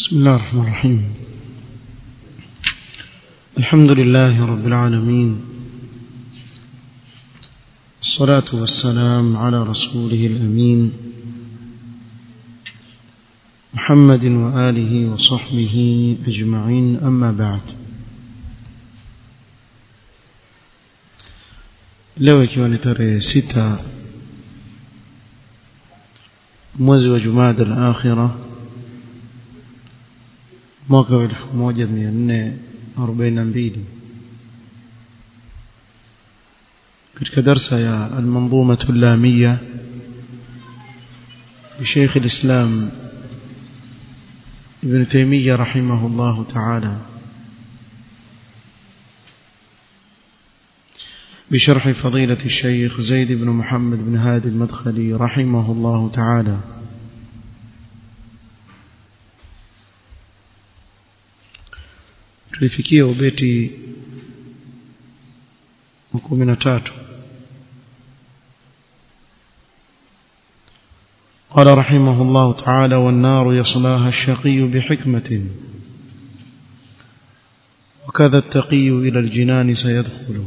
بسم الله الرحمن الرحيم الحمد لله رب العالمين الصلاة والسلام على رسوله الأمين محمد وآله وصحبه أجمعين أما بعد leo ikiwa ni tarehe sita mwezi wa jumada al-akhira mwaka wa 1442 katika darsa ya al-manzuma al-lamia لشيخ الإسلام ابن تيمية رحمه الله تعالى بشرح فضيلة الشيخ زيد بن محمد بن هادي المدخلي رحمه الله تعالى tulifikia ubeti wa kumi na tatu قال رحمه الله تعالى والنار يصلاها الشقي بحكمة وكذا التقي إلى الجنان سيدخل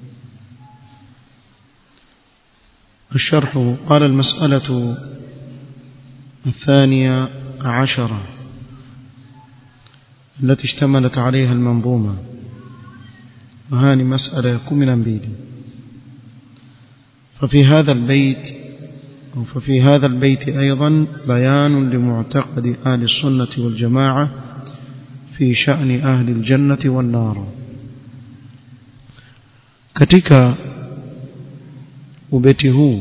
الشرح قال المسألة الثانية عشرة التي اشتملت عليها المنظومة وهذه مسألة يكون من أنبيل ففي هذا البيت أو ففي هذا البيت أيضا بيان لمعتقد أهل السنة والجماعة في شأن أهل الجنة والنار katika ubeti huu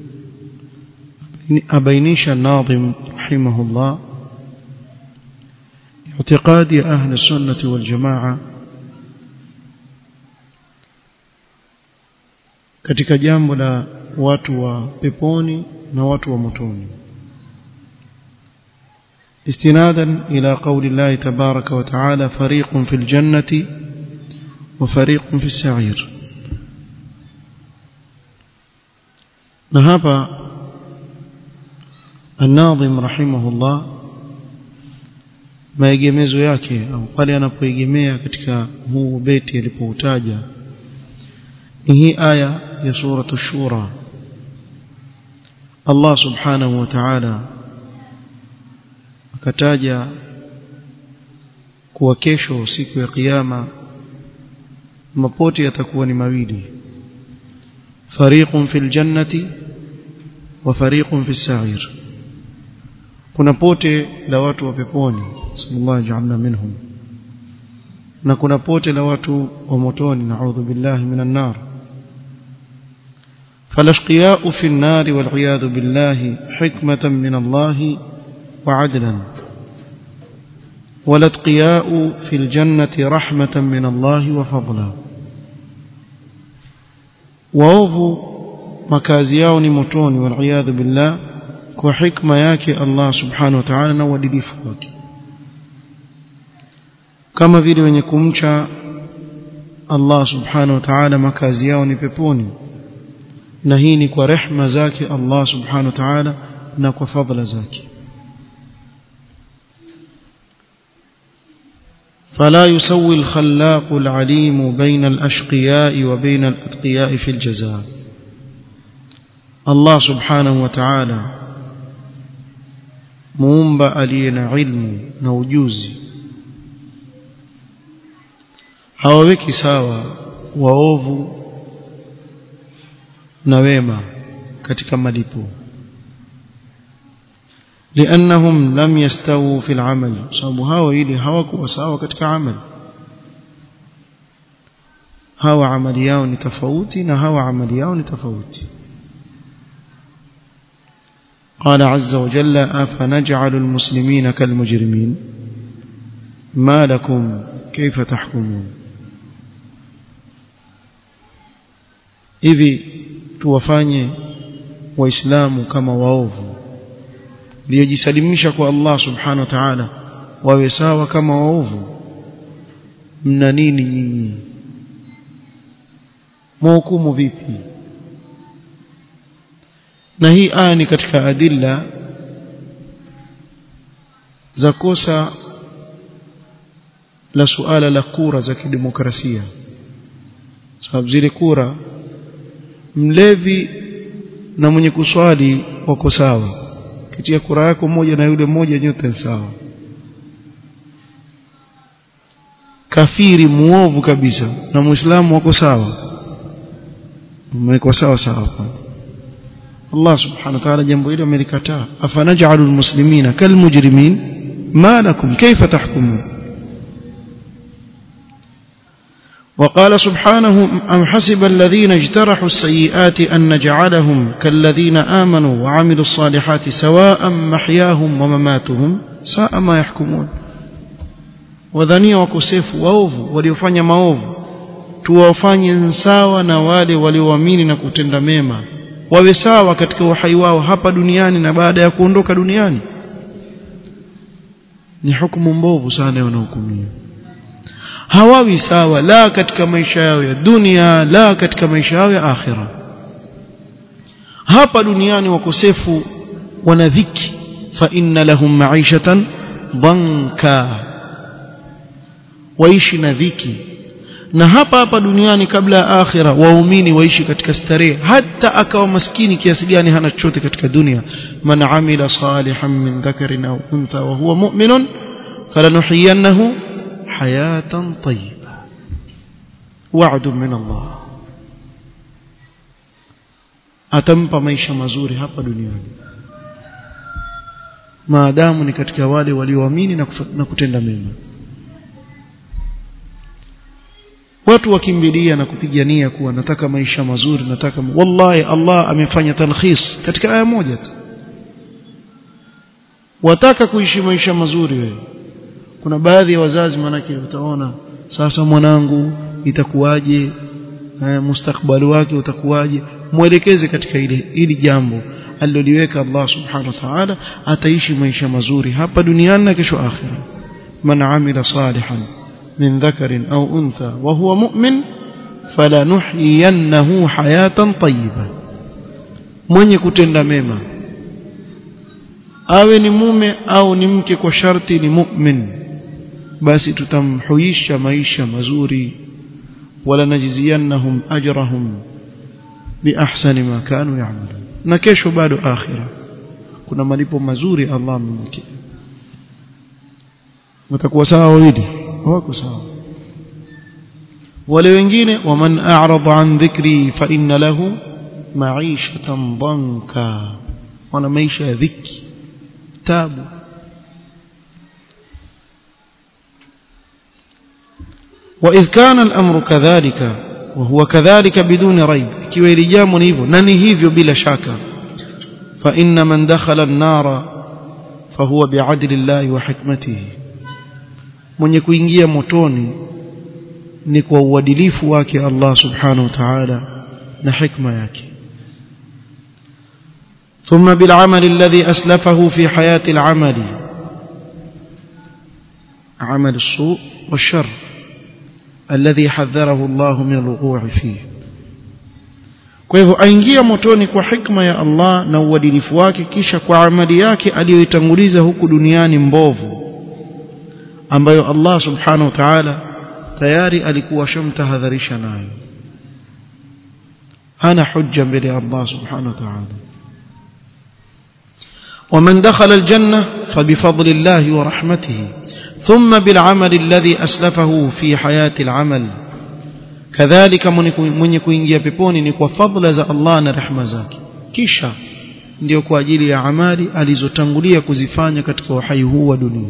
abainisha nadhim rahimahullah اعتقاد أهل السنة والجماعة katika jambo la watu wa peponi na watu wa motoni استنادا إلى قول الله تبارك وتعالى فريق في الجنة وفريق في السعير نهب الناظم رحمه الله maegemezo yake au pale anapoegemea katika huu beti alipoutaja ni hii aya ya suratu shura Allah subhanahu wa ta'ala akataja kuwa kesho siku ya kiyama mapote yatakuwa ni mawili fariqun fil jannati wa fariqun fis sa'ir kuna pote la watu wa peponi sallallahu ja'alna minhum na kuna pote la watu wa motoni na'udhu billahi minan nar فالاشقياء في النار والعياذ بالله حكمة من الله وعدلا والاتقياء في الجنة رحمة من الله وفضلا وأوفوا makazi yao ni motoni waliyadhu billah kwa hikma yake Allah subhanahu wa ta'ala na uadilifu wake kama vile wenye kumcha Allah subhanahu wa ta'ala makazi yao ni peponi na hii ni kwa rehma zake Allah subhanahu wa ta'ala na kwa fadhila zake فلا يسوي الخلاق العليم بين الأشقياء وبين الأتقياء في الجزاء الله سبحانه وتعالى muumba aliye na ilmu na ujuzi hawaweki sawa waovu na wema katika malipo لانهم لم يستووا في العمل sababu hao ili hawakuwa sawa katika amali hawa amali yao ni tofauti na hawa amali yao ni tofauti قال عز وجل أفنجعل المسلمين كالمجرمين ما لكم كيف تحكمون hivi tuwafanye waislamu kama waovu waliojisalimisha kwa Allah subhanahu wa ta'ala wawe sawa kama waovu mna nini nyinyi mhukumu vipi na hii aya ni katika adilla za kosa la suala la kura za kidemokrasia sababu zile kura mlevi na mwenye kuswali wako sawa kitia kura yako moja na yule mmoja nyote sawa kafiri muovu kabisa na muislamu wako sawa umekuwa sawa sawa Allah subhanahu wa ta'ala jambo hilo amelikataa afanaj'alul muslimina kalmujrimin ma lakum kayfa tahkumun وقال سبحانه أم حسب الذين اجترحوا السيئات أن نجعلهم كالذين آمنوا وعملوا الصالحات سواء محياهم ومماتهم ساء ما يحكمون wadhania wakosefu waovu waliofanya maovu tuwafanye sawa na wale walioamini na kutenda mema wawe sawa katika uhai wao hapa duniani na baada ya kuondoka duniani ni hukumu mbovu sana wanahukumiwa hawawi sawa la katika maisha yao ya dunia la katika maisha yao ya akhira hapa duniani wakosefu wana dhiki fa inna lahum ma'ishatan dhanka waishi na dhiki na hapa hapa duniani kabla ya akhira waumini waishi katika starehe hata akawa maskini kiasi gani hana chochote katika dunia man amila salihan min dhakarin au untha wa huwa mu'minun falanuhyiyannahu hayatan tayyiba wa'd min Allah atampa maisha mazuri hapa duniani maadamu ni katika wale walioamini na kutenda mema watu wakimbilia na kupigania kuwa nataka maisha mazuri nataka wallahi Allah amefanya talkhis katika aya moja tu wataka kuishi maisha mazuri wewe kuna baadhi ya wazazi manake utaona sasa mwanangu itakuwaje mustakbali wake utakuwaje mwelekeze katika ile ili jambo aliloliweka Allah subhanahu wa ta'ala ataishi maisha mazuri hapa duniani na kesho akhira man amila salihan من ذكر أو أنثى وهو مؤمن فلنحيينه حياة طيبة mwenye kutenda mema awe ni mume au ni mke kwa sharti ni mu'min basi tutamhuisha maisha mazuri wala najziyannahum ajrahum biahsani ma kanu ya'malun na kesho bado akhira kuna malipo mazuri Allah amemwekea watakuwa sawa wawili wako sawa wale wengine waman a'rada an dhikri fa inna lahu ma'ishatan danka wana maisha ya dhiki tabu وإذ كان الأمر كذلك وهو كذلك بدون ريب ikiwa ili jambo ni hivyo na ni hivyo bila shaka fa inna man dakhala an-nara fahuwa bi'adli Allah wa hikmatihi mwenye kuingia motoni ni kwa uadilifu wake Allah subhanahu wa ta'ala na hikma yake ثم بالعمل الذي أسلفه في حياة العمل عمل السوء والشر الذي حذره الله من الوقوع فيه kwa hivyo aingia motoni kwa hikma ya Allah na uadilifu wake kisha kwa amali yake aliyoitanguliza huku duniani mbovu ambayo Allah subhanahu wa ta'ala tayari alikuwa shamtahadharisha nayo hana hujja mbele ya Allah subhanahu wa ta'ala ومن دخل الجنة فبفضل الله ورحمته ثم بالعمل الذي أسلفه في حياة العمل كذلك من يكوينجيا peponi ni kwa fadla za Allah na rehema zake kisha ndio kwa ajili ya amali alizotangulia kuzifanya katika uhai huu wa dunia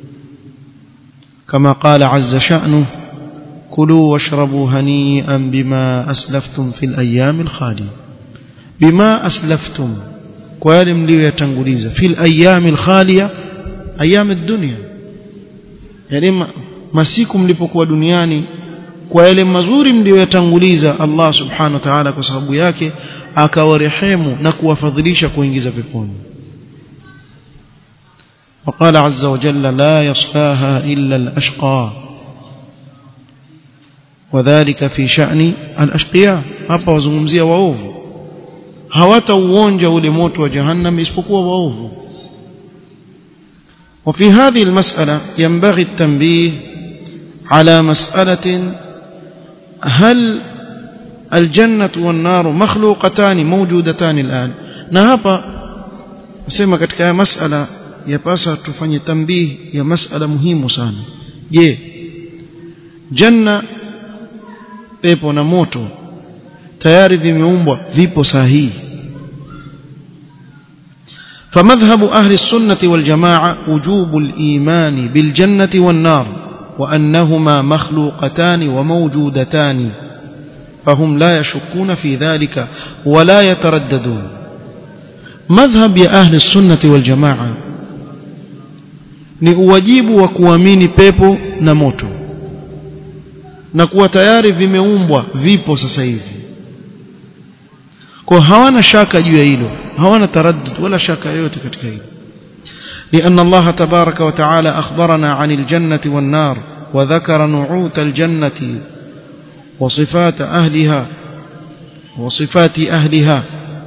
كما قال عز شأنه كلوا واشربوا هنيئا بما أسلفتم في الأيام الخالية بما أسلفتم kwale mlioyatanguliza fil ayamil khaliya ayam ad-dunya yani masiku mlipokuwa duniani kwa yale mazuri mlioyatanguliza Allah subhanahu wa ta'ala kwa sababu yake akawarehemu na kuwafadhilisha kuingiza peponi وقال عز وجل لا يصلاها إلا الأشقى وذلك في شأن الأشقياء hapa wazungumzia waovu hawatauonja ule moto wa jahannam isipokuwa waovu وفي هذه المسألة ينبغي التنبيه على مسألة هل الجنة والنار مخلوقتان موجودتان الآن نهابا sema katika masala yapasa tufanye tambihi ya masala muhimu sana je janna pepo na moto tayari vimeumbwa vipo sahihi فمذهب أهل السنة والجماعة وجوب الإيمان بالجنة والنار وأنهما مخلوقتان وموجودتان فهم لا يشكون في ذلك ولا يترددون مذهب يا أهل السنة والجماعة ni uwajibu wa kuamini pepo na moto na kuwa tayari vimeumbwa vipo sasa hivi kwa hawana shaka juu ya hilo hawana taraddud wala shaka yoyote katika hilo لأن الله تبارك وتعالى أخبرنا عن الجنة والنار وذكر نعوت الجنة وصفات أهلها وصفات أهلها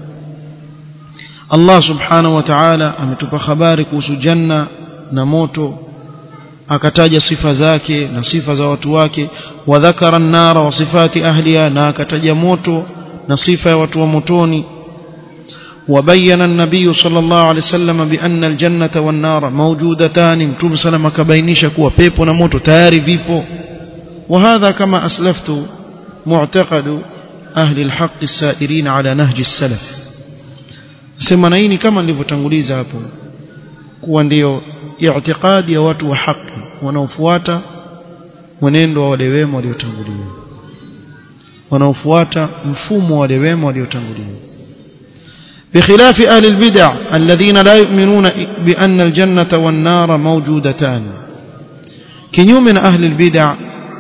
الله سبحانه وتعالى أمتب خبارك جنة نموت akataja sifa zake na sifa za watu wake wadhakara an-nara wa sifati ahliha na akataja moto na sifa ya watu wa motoni وبين النبي صلى الله عليه وسلم بأن الجنة والنار موجودتان متوم سلام كبينيش كوا بيبو نموتو تاري فيبو وهذا كما أسلفت معتقد أهل الحق السائرين على نهج السلف سمنايني كما nilivyotanguliza hapo kuwa ndio i'tiqadi ya watu wa haki wanaofuata mwenendo wa wale wema waliotangulia wanaofuata mfumo wa wale wema waliotangulia بخلاف أهل البدع الذين لا يؤمنون بأن الجنة والنار موجودتان كنيوم من أهل البدع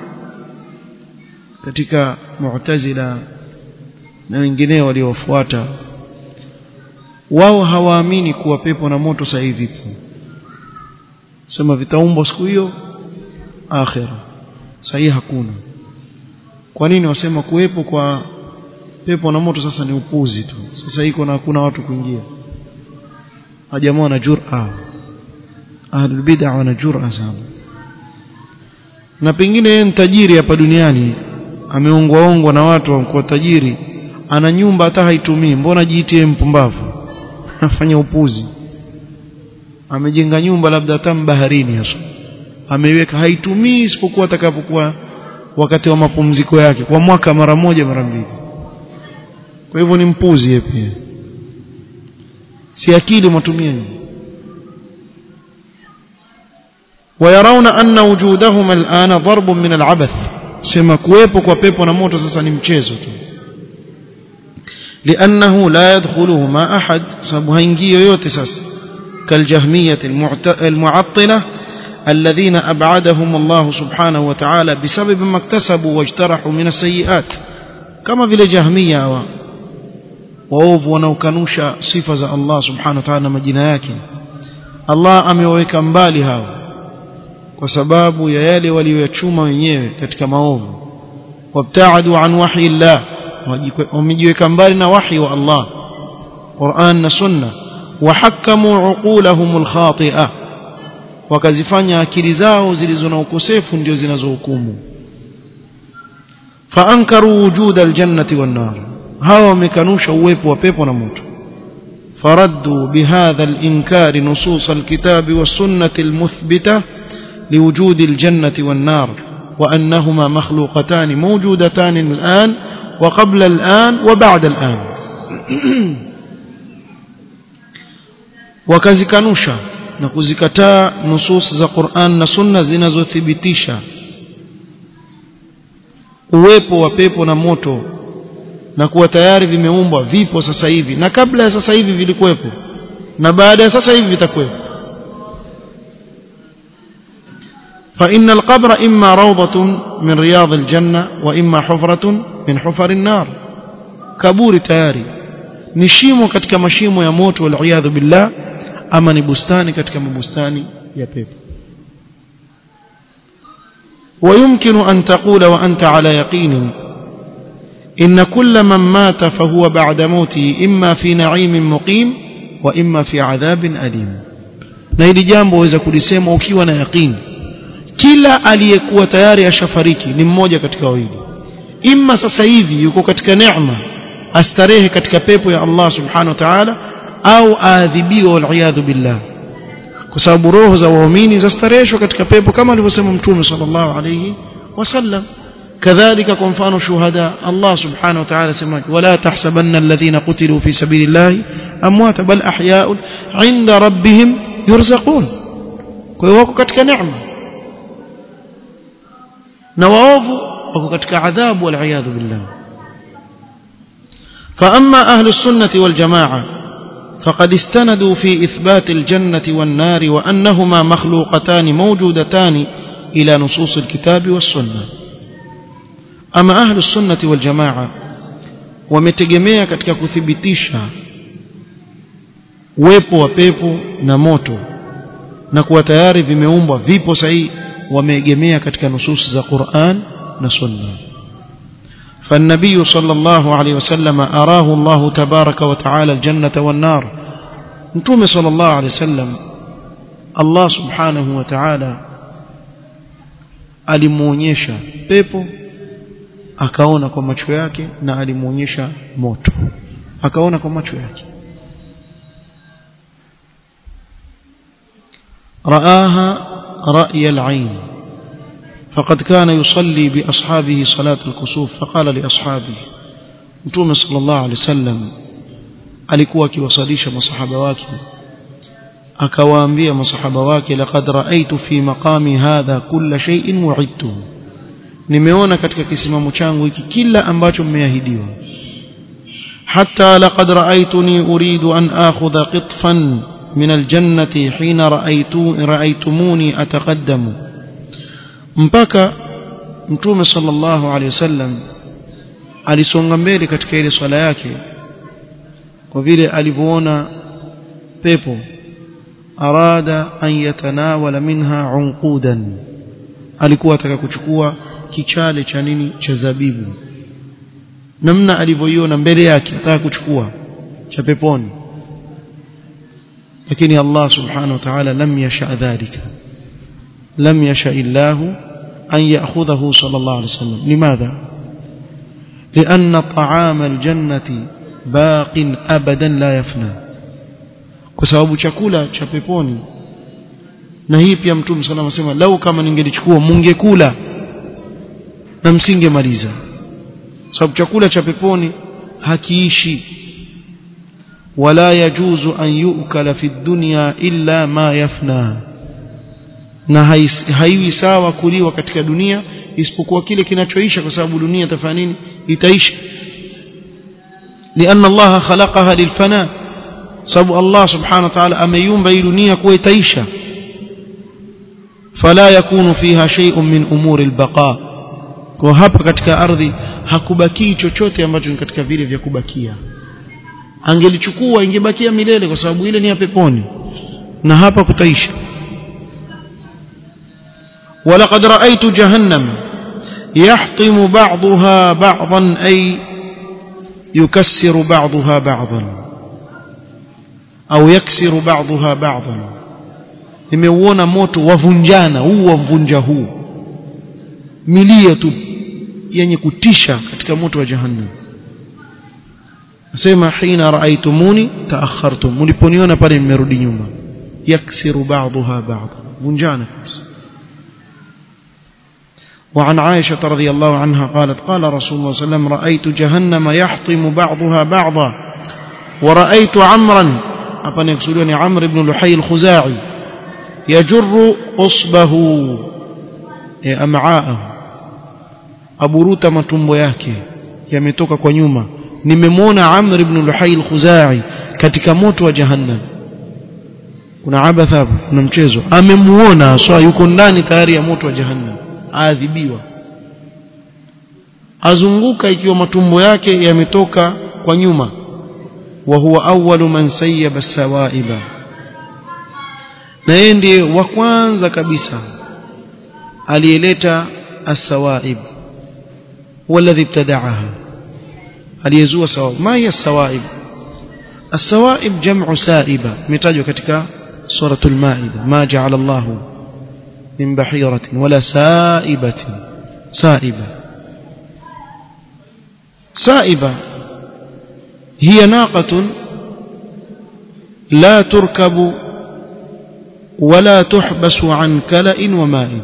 katika mu'tazila na wengineo waliofuata wao hawaamini kuwa pepo na moto sasa hivi vipo sema vitaumbwa siku hiyo akhira sasa hakuna kwa nini wasema kuwepo kwa pepo na moto sasa ni upuzi tu sasa iko na hakuna watu kuingia hajamaa na jur'a ahlul bid'ah wana jur'a sana na pengine yeye ni tajiri hapa duniani ameongwa ongwa na watu wa tajiri ana nyumba hata haitumii mbona jiitie mpumbavu afanya upuzi amejenga nyumba labda hata baharini hasa ameiweka haitumii isipokuwa atakapokuwa wakati wa mapumziko yake kwa mwaka mara moja mara mbili kwa hivyo ni mpuzi yeye pia si akili mtumie ويرون أن وجودهما الآن ضرب من العبث سما كويبو كوبيبو نموتو سسا نمشيزو لأنه لا يدخلهما أحد سبهنجي يوتسس كالجهمية المعطلة الذين أبعدهم الله سبحانه وتعالى بسبب ما اكتسبوا واجترحوا من السيئات كما في الجهمية waovu wanaokanusha sifa za Allah subhanahu wa ta'ala na majina yake Allah ameweka mbali hao kwa sababu ya yale walioyachuma wenyewe katika maovu wabtaadu an wahyi Allah wamejiweka mbali na wahyi wa Allah Qur'an na Sunna wahakamu uqulahum alkhati'a wakazifanya akili zao zilizo na ukosefu ndio zinazohukumu faankaru wujuda aljannati wan nar hawa wamekanusha uwepo wa pepo na moto faraddu bihadha al-inkar nusus al-kitab was-sunnah al-muthbita liwujud al-jannati wan-nar wa annahuma makhluqatan mawjudatan al-an wa qabla al-an wa ba'da al-an wakazikanusha na kuzikataa nusus za Qur'an na Sunna zinazothibitisha uwepo wa pepo na moto na kuwa tayari vimeumbwa vipo sasa hivi na kabla ya sasa hivi vilikuwepo na baada ya sasa hivi vitakuwepo فإن القبر إما روضة من رياض الجنة وإما حفرة من حفر النار كبور تياري نشيمو katika mashimo ya moto wal billah ama ni bustani katika mabustani ya pepo ويمكن أن تقول وأنت على يقين إن كل من مات فهو بعد موته إما في نعيم مقيم وإما في عذاب أليم na hili jambo waweza kulisema ukiwa na yaqini kila aliyekuwa tayari ashafariki ni mmoja katika wawili imma sasa hivi yuko katika neema astarehe katika pepo ya Allah subhanahu wa ta'ala au aadhibiwa wal billah kwa sababu roho za waumini zastareheshwa katika pepo kama alivyosema mtume sallallahu alayhi wasallam kadhalika kwa mfano shuhada Allah subhanahu wa ta'ala sema wala tahsabanna alladhina qutilu fi sabilillahi amwata bal ahya'un 'inda rabbihim yurzaqun kwa hiyo wako katika neema na waovu wako katika adhabu wal billah فأما أهل السنة والجماعة فقد استندوا في إثبات الجنة والنار وأنهما مخلوقتان موجودتان إلى نصوص الكتاب والسنة أما أهل السنة والجماعة wametegemea katika kuthibitisha uwepo wa pepo na moto na kuwa tayari vimeumbwa vipo sahihi wameegemea katika nusus za Qur'an na Sunna فالنبي صلى الله عليه وسلم أراه الله تبارك وتعالى الجنة والنار نتوم صلى الله عليه وسلم الله سبحانه وتعالى alimuonyesha pepo akaona kwa macho yake na alimuonyesha moto akaona kwa macho yake raaha ra'y al-'ain فقد كان يصلي بأصحابه صلاة الكسوف فقال لأصحابه متوم صلى الله عليه وسلم alikuwa akiwasalisha masahaba wake akawaambia masahaba wake laqad raaitu fi maqami hadha kulla shay'in wa'idtuhu nimeona katika kisimamo changu hiki kila ambacho mmeahidiwa hatta laqad raaituni uridu an akhudha qitfan min aljannati hina raaitu raaitumuni ataqaddamu mpaka mtume sallallahu alaihi wasallam alisonga mbele katika ile swala yake kwa vile alivyoona pepo arada an yatanawala minha unqudan alikuwa ataka kuchukua kichale cha nini cha zabibu namna alivyoiona mbele yake ataka kuchukua cha peponi lakini Allah subhanahu wa ta'ala lam yasha dhalika lam yasha illahu an ya'khudhahu sallallahu alayhi wasallam limadha لأن طعام الجنة باق أبدا لا يفنى kwa sababu chakula cha peponi na hii pia mtume sallallahu alayhi wasallam lau kama ningelichukua mungekula na msingemaliza sababu chakula cha peponi hakiishi wala yajuzu an yu'kala fi dunya illa ma yafna na haiwi sawa kuliwa katika dunia isipokuwa kile kinachoisha kwa sababu dunia itafanya nini itaisha لأن الله خلقها للفناء sababu Allah subhanahu wa ta'ala ameiumba hii dunia kuwa itaisha fala yakunu fiha shay'un min umuri albaqa kwa hapa katika ardhi hakubaki chochote ambacho ni katika vile vya kubakia angelichukua ingebakia milele kwa sababu ile ni ya peponi na hapa kutaisha ولقد رأيت جهنم يحطم بعضها بعضا أي يكسر بعضها بعضا أو يكسر بعضها بعضا nimeuona moto wavunjana huu wavunja huu milia tu yenye kutisha katika moto wa jahannam nasema hina raaitumuni taakhartum mliponiona pale nimerudi nyuma yaksiru ba'daha ba'd vunjana kabisa وعن عائشة رضي الله عنها قالت قال رسول الله صلى الله عليه وسلم رأيت جهنم يحطم بعضها بعضا ورأيت عمرا أبن يقصدوني عمرو بن لحي الخزاعي يجر أصبه أمعاءه aburuta matumbo yake yametoka kwa nyuma nimemwona Amr ibn Luhay al-Khuzai katika moto wa jahannam kuna abatha hapo kuna mchezo amemuona swa yuko ndani tayari ya moto wa jahannam aadhibiwa azunguka ikiwa matumbo yake yametoka kwa nyuma wa huwa awwalu man sayyaba sawaiba na yeye ndiye wa kwanza kabisa aliyeleta as-sawaib هو الذي ابتدعها aliyezua sawaib ma hiya sawaib السوائب جمع سائبة متاجوا ketika suratul maida ma ja'ala Allah min bahiratin wala saibatin saiba saiba hiya naqatun la turkabu wala tuhbasu an kala'in wa ma'in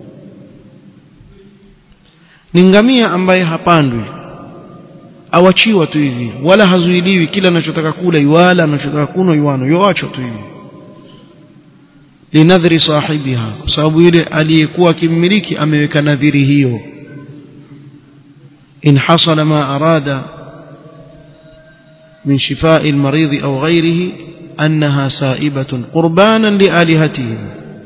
ni ngamia ambaye hapandwi awachiwa tu hivi wala hazuiliwi kila anachotaka kula yuala anachotaka kunywa yuano yoachwa tu hivi linadhri sahibiha kwa sababu yule aliyekuwa akimmiliki ameweka nadhiri hiyo in hasala ma arada min shifai almaridhi au ghairihi annaha saibatun qurbanan lialihatihim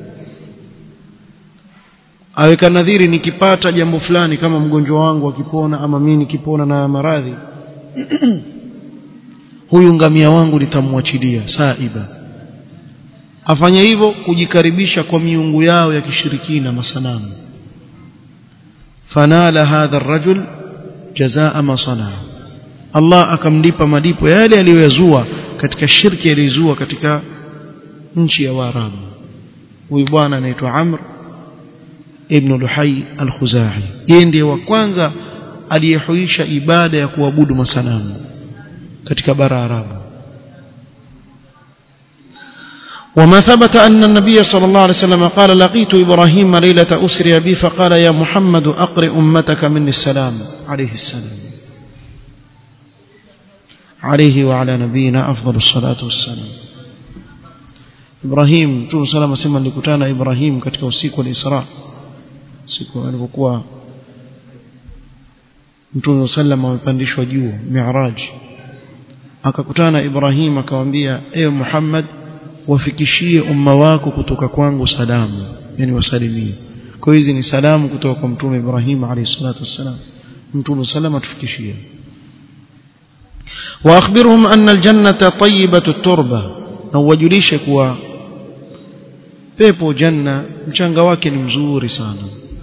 aweka nadhiri nikipata jambo fulani kama mgonjwa wangu akipona ama mimi nikipona na maradhi huyu ngamia wangu nitamwachilia saiba afanye hivyo kujikaribisha kwa miungu yao ya kishirikina masanamu fanala hadha arrajul jazaa ma sanaa Allah akamlipa malipo yale aliyoyazua katika shirki alizua katika nchi ya Waarabu huyu bwana anaitwa Amr ibn Luhay al-Khuzai yeye ndiye wa kwanza aliyehuisha ibada ya kuabudu masanamu katika bara Arabu وما ثبت أن النبي صلى الله عليه وسلم قال لقيت إبراهيم ليلة أسري بي فقال يا محمد أقرئ أمتك مني السلام عليه السلام عليه وعلى نبينا أفضل الصلاة والسلام إبراهيم مtume salama sema nilikutana Ibrahim katika usiku wa Isra siku alipokuwa mtume sallam amepandishwa juu Mi'raj akakutana Ibrahim akamwambia ewe Muhammad wafikishie umma wako kutoka kwangu salamu yani wasalimie kwa hizi ni salamu kutoka kwa mtume Ibrahim alayhi salatu wassalam mtume salama tufikishie واخبرهم ان الجنه طيبه التربه na uwajulishe kuwa pepo janna mchanga wake ni mzuri sana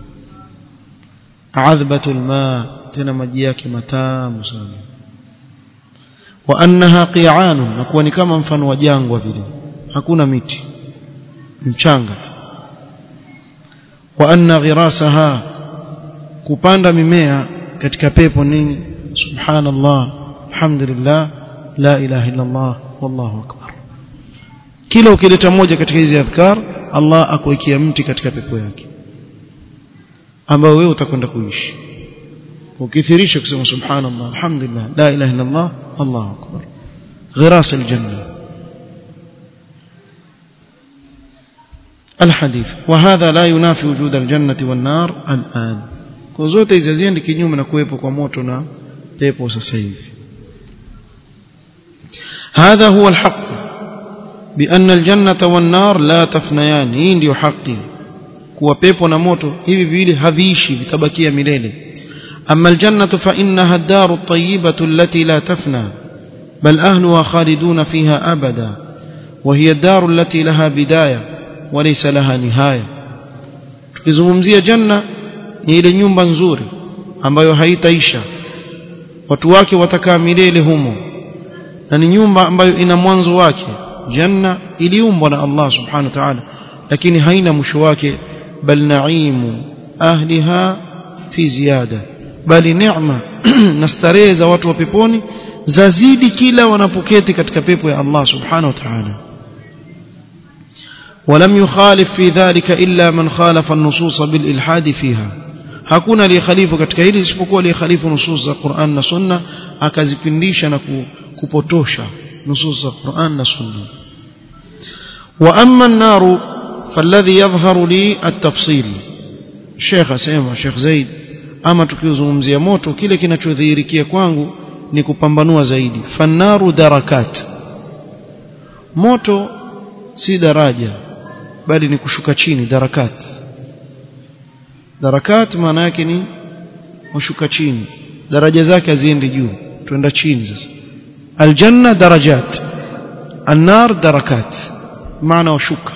adhbatul ma tena maji yake matamu sana wa annaha qi'an na kuwa ni kama mfano wa jangwa vile hakuna miti mchanga tu wa anna ghirasaha kupanda mimea katika pepo nini subhanallah alhamdulillah la ilaha illa allah wallahu akbar kila ukileta moja katika hizi adhkar Allah akuwekea mti katika pepo yake ambao wewe utakwenda kuishi ukithirisha kusema subhanallah alhamdulillah la ilaha illa allah allahu akbar ghiras aljanna الحديث وهذا لا ينافي وجود الجنة والنار الآن كوزوte hizi haziendi kinyume na kuwepo kwa moto na pepo sasa hivi هذا هو الحق بأن الجنة والنار لا تفنيان hii ndio haki kuwa pepo na moto hivi viwili haviishi vitabakia milele أما الجنة فإنها الدار الطيبة التي لا تفنى بل أهلها خالدون فيها أبدا وهي الدار التي لها بداية وليس لها نهاية tukizungumzia janna ni ile nyumba nzuri ambayo haitaisha watu wake watakaa milele humo na ni nyumba ambayo ina mwanzo wake janna iliumbwa na Allah subhanahu wa ta'ala lakini haina mwisho wake bal naimu ahliha fi ziyada bali neema na starehe za watu wa peponi zazidi kila wanapoketi katika pepo ya Allah subhanahu wa ta'ala ولم يخالف في ذلك إلا من خالف النصوص بالإلحاد فيها hakuna aliyehalifu katika hili isipokuwa aliyehalifu nusus za Qur'an na Sunna akazipindisha na kupotosha nusus za Qur'an na Sunna wa amma an-nar falladhi yadhharu li at-tafsil Sheikh asema Sheikh Zaid ama tukiozungumzia moto kile kinachodhihirikia kwangu ni kupambanua zaidi fannaru darakat moto si daraja bali ni kushuka chini darakat darakat maana yake ni kushuka chini daraja zake haziendi juu twenda chini sasa aljanna darajat النار دركات معنى وشكا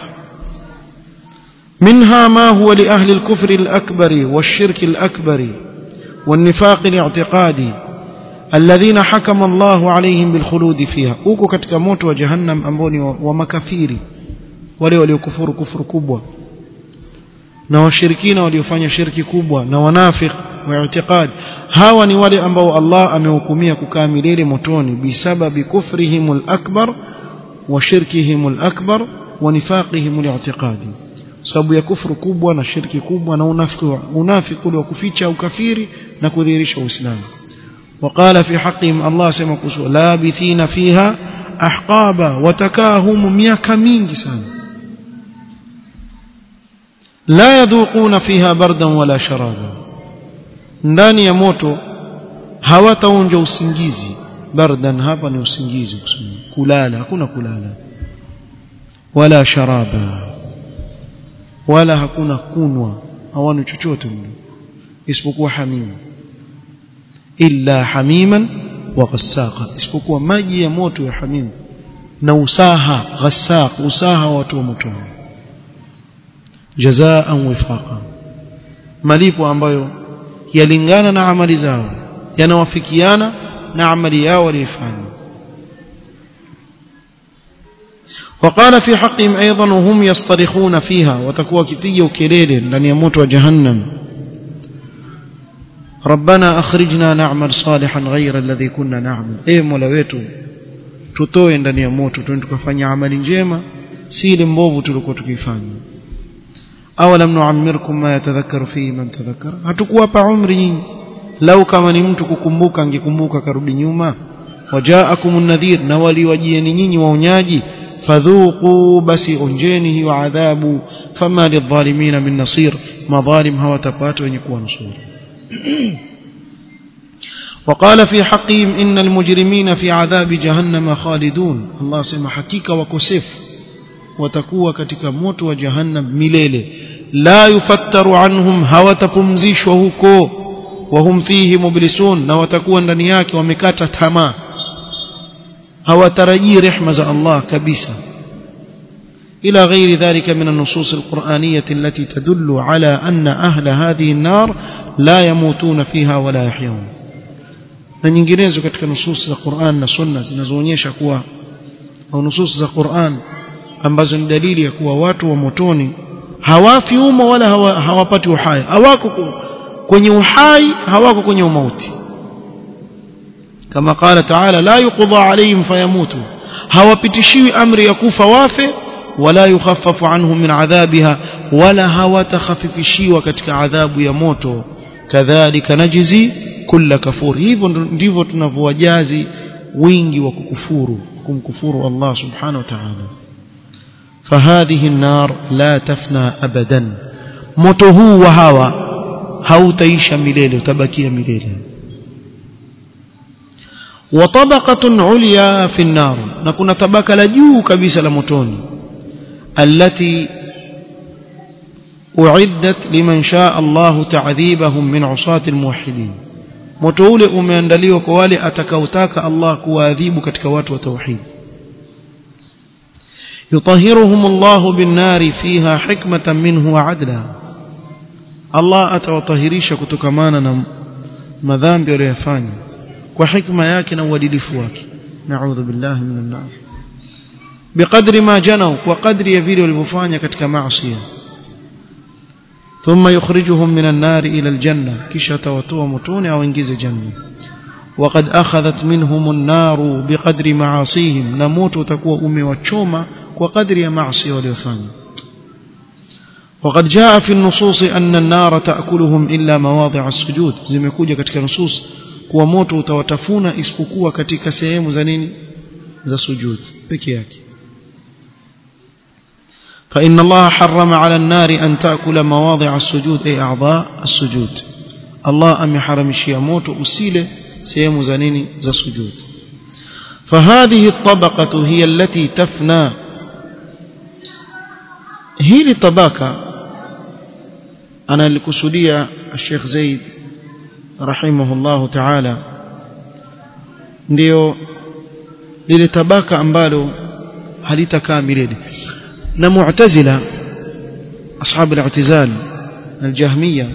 منها ما هو لأهل الكفر الأكبر والشرك الأكبر والنفاق الاعتقادي الذين حكم الله عليهم بالخلود فيها uko katika moto wa jahannam ambao ni wa makafiri wale waliokufuru kufuru kubwa na washirikina waliofanya shirki kubwa na wanafik wa i'tiqad hawa ni wale ambao Allah amehukumia kukaa milele motoni bisababi kufrihimul akbar wa shirkihimul akbar wa nifaqihimul i'tiqadi sababu ya kufuru kubwa na shirki kubwa na unafiki unafiki wa kuficha ukafiri na kudhihirisha uislamu وقال في حقهم الله سما كسو لابثين فيها احقابا وتكاهم miaka mingi sana la yadhuquna fiha bardan wala sharaba ndani ya moto hawataonja usingizi bardan hapa ni usingizi kusema kulala hakuna kulala wala sharaba wala hakuna kunwa hawana chochote mlo isipokuwa hamimu illa hamiman wa ghassaqa isipokuwa maji ya moto ya hamimu na usaha ghassaq usaha watu wa moto jazaan wifaqa malipo ambayo yalingana na amali zao yanawafikiana na amali yao waliyofanya وقال في حقهم أيضا وهم يصطرخون فيها وتكوى كفية وكليل لن يموت جهنم ربنا أخرجنا نعمل صالحا غير الذي كنا نعمل إيه مولويتو tutoe ndani ya moto tuende tukafanya amali njema si ile mbovu tulikuwa tukifanya awalam nuammirkum ma yatadhakkaru fihi man tadhakkara hatukuwapa umri nyingi lau kama ni mtu kukumbuka angekumbuka karudi nyuma wajaakumun nadhir na waliwajieni nyinyi waonyaji fadhuqu basi onjeni hiyo adhabu fama lidhalimina min nasir madhalim hawatapata wenye kuwa nusuru وقال في حقهم إن المجرمين في عذاب جهنم خالدون الله سمى حقيقة وكسف وتكوى كتك موت وجهنم مليلة لا يفتر عنهم هوتكمزيش وهكو وهم فيه مبلسون وتكوى ndaniياك ومكاتة تما هوترجي رحمة الله كبيسة إلى غير ذلك من النصوص القرآنية التي تدل على أن أهل هذه النار لا يموتون فيها ولا يحيون na nyinginezo katika nusus za Qur'an na Sunna zinazoonyesha kuwa au nusus za Qur'an ambazo ni dalili ya kuwa watu wa motoni hawafi umo wala hawa, hawapati uhai hawako kwenye uhai hawako kwenye umauti kama qala ta'ala la yuqda alayhim fayamutu hawapitishiwi amri ya kufa wafe wala yukhaffafu anhum min adhabiha wala hawatakhafifishiwa katika adhabu ya moto kadhalika najzi kulla kafur hivyo ndivyo tunavyowajazi wingi wa kukufuru kumkufuru Allah subhanahu wa ta'ala فهذه النار لا تفنى ابدا moto huu wa hawa hautaisha milele utabakia milele وطبقه عليا في النار na kuna tabaka la juu kabisa la motoni التي أعدت لمن شاء الله تعذيبهم من عصاة الموحدين moto ule umeandaliwa kwa wale atakaotaka Allah kuwaadhibu katika watu wa tauhid yutahhiruhum Allah bin-nari fiha hikmatan minhu wa adla Allah atawatahirisha kutokamana na madhambi waliyofanya kwa hikma yake na uadilifu wake na'udhu billahi minan nar biqadri ma janaw kwa kadri ya vile walivyofanya katika maasi ثم يخرجهم من النار إلى الجنة كشة توتوا متون أو انجز جنة وقد أخذت منهم النار بقدر معاصيهم نموت تكوى أمي وتشوما وقدر معصي وليفان وقد جاء في النصوص أن النار تأكلهم إلا مواضع السجود زي ما يكون katika نصوص kuwa moto utawatafuna isipokuwa katika sehemu za nini za sujud peke yake فإن الله حرم على النار أن تأكل مواضع السجود أي أعضاء السجود الله أم حرم الشياموت أسيلة سيم زنين ذا سجود فهذه الطبقة هي التي تفنى هي الطبقة أنا الكسودية الشيخ زيد رحمه الله تعالى ndio lile tabaka ambalo halitakaa milele na mu'tazila ashab al-i'tizal al-jahmiyya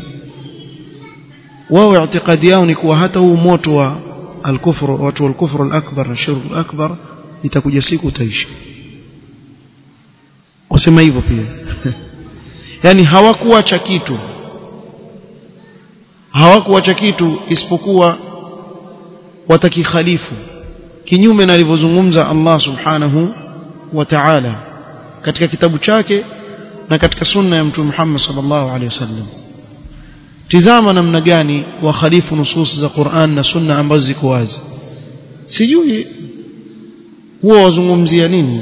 wao i'tiqadi yao ni kuwa hata huu moto wa al-kufr watu al-kufr al-akbar na shirk al-akbar itakuja siku utaisha wasema hivyo pia yani hawakuacha kitu hawakuacha kitu isipokuwa watakikhalifu kinyume na alivyozungumza Allah subhanahu wa ta'ala katika kitabu chake na katika sunna ya mtume Muhammad sallallahu alaihi wasallam tizama namna gani wakhalifu nusus za Qur'an na sunna ambazo ziko wazi sijui huwa wazungumzia nini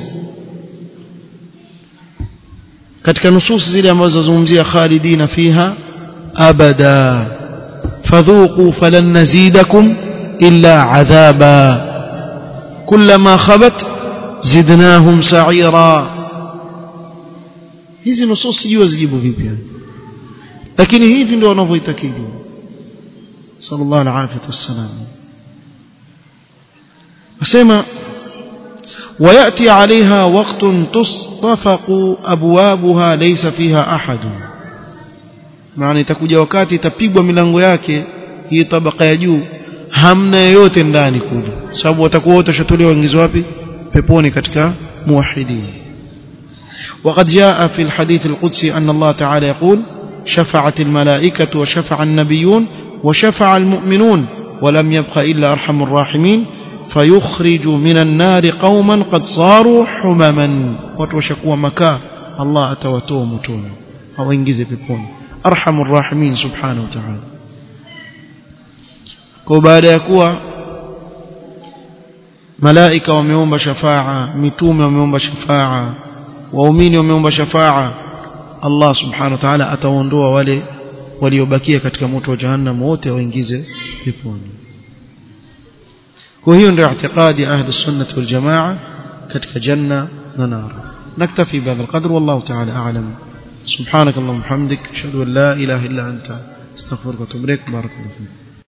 katika nusus zile ambazo zazungumzia khalidina fiha abada fadhuqu falan nazidakum illa adhaba kullama khabat zidnahum sa'ira hizi nusus sijui zijibu vipi lakini hivi ndio wanavyoitakidi sallallahu alaihi wasallam asema ويأتي عليها وقت تصطفق أبوابها ليس فيها أحد maana itakuja wakati itapigwa milango yake hii tabaka ya juu hamna yeyote ndani kule sababu watakuwa wote washatolewa waingizwa wapi peponi katika muwahidin وقد جاء في الحديث القدسي أن الله تعالى يقول شفعت الملائكة وشفع النبيون وشفع المؤمنون ولم يبق إلا أرحم الراحمين فيخرج من النار قوما قد صاروا حمما وتوشكوا مكا الله أتوتوا متون أو إنجز بكون أرحم الراحمين سبحانه وتعالى كوبادا يكوا ملائكة وميوم شفاعة متوم وميوم شفاعة waumini wameomba shafaa Allah subhanahu wa ta'ala ataondoa wale waliobakia katika moto wa jahannam wote waingize peponi kwa hiyo ndio i'tiqadi ahli sunnah wal jamaa katika janna na nar naktafi bihadha alqadr wallahu ta'ala a'lam سبحانك اللهم وبحمدك اشهد ان لا اله الا انت استغفرك واتوب اليك بارك الله فيك